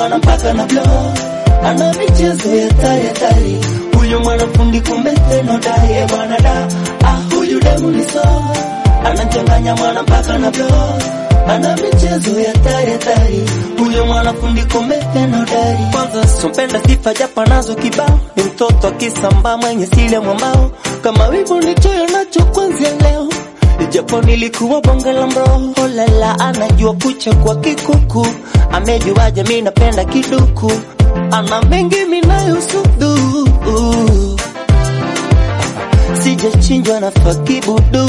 mwana mpaka na blow, ana michezo ya tari tari. Huyu mwanafundi kumbe teno dai e bwana da, ah huyu demu ni so, anachanganya mwana mpaka na blow, ana michezo ya tari tari. Huyu mwanafundi kumbe teno dai. Kwanza sompenda sifa japo nazo kibao, ni mtoto akisamba mwenye sile mwambao, kama wivu nichoyo nacho kwanzia leo Japo nilikuwa bonge la mroho lala, anajua kucha kwa kikuku, amejuaje mi napenda kiduku, ana mengi minayosudu, sijachinjwa na fakibudu,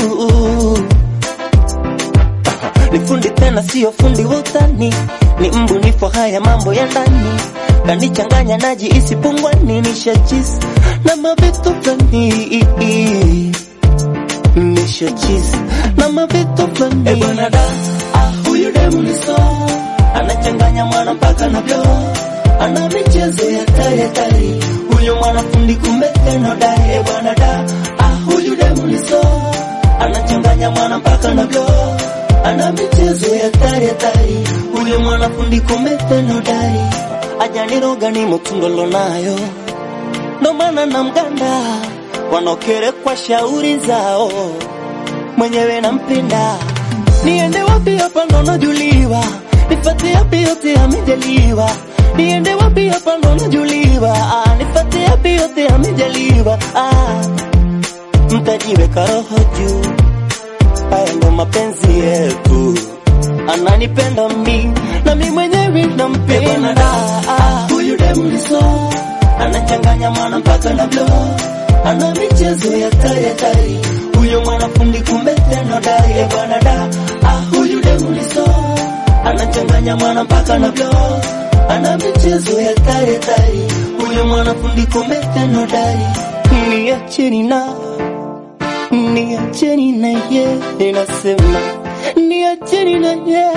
ni fundi tena sio fundi wa utani, ni mbunifu haya mambo ya ndani, kanichanganya naji isipungwani, nishachisi na mavitu fulani nisha cheese na mavitu fulani. Eh bwana da, ah huyu demu ni so, anachanganya mwana mpaka na blow, ana michezo ya tari tari. Huyu mwanafundi kumbe teno dai. Eh bwana da, ah huyu demu ni so, anachanganya mwana mpaka na blow, ana michezo ya tari tari. Huyu mwanafundi kumbe teno dai. Ajaniroga ni mutundolo nayo, ndo maana na mganda wanokere kwa shauri zao, mwenyewe nampenda. Niende wapi hapa ndo najuliwa, nifate yapi yote amejaliwa. Niende wapi hapa ndo najuliwa, ah, nifate yapi yote amejaliwa. Ah, mtajiweka roho juu, haya ndo mapenzi yetu. Ananipenda mi na mi mwenyewe nampenda. Ah, huyu demu ni so, anachanganya mwana mpaka na blow ana michezo ya tari tari. Huyo mwanafundi kumbe teno dai e bwana da, ah huyu demu ni so, anachanganya mwana mpaka na blow, ana michezo ya tari tari. Huyo mwanafundi kumbe teno dai. Niacheni na niacheni na ye, ninasema niacheni na ye,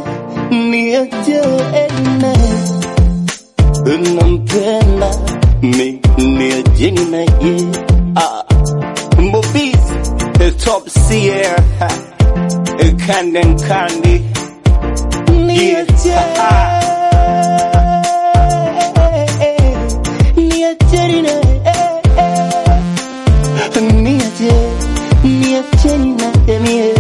niacheni na nampenda mi niacheni na ye ah Mbobis the top seer Candy and Candy Niacheni na niache niacheni na mie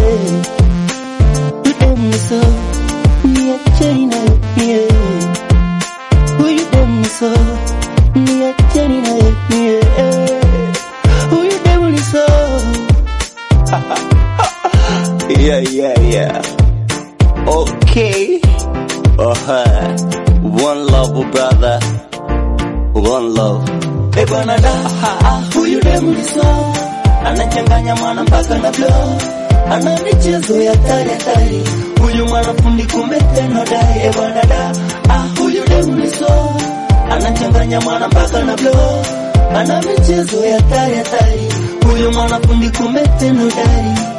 Udem so niacheni na mie Huyu dem so niacheni na mie Huyu dem so Yeah yeah yeah Okay uh-huh. One love brother One love Eh bwana da ah, huyu demu ni so anachanganya mwana mpaka na blow ana michezo ya tari tari huyu mwanafundi kumbe teno dai eh bwana da ah, huyu demu ni so anachanganya mwana mpaka na blow ana michezo ya tari tari huyu mwanafundi kumbe teno dai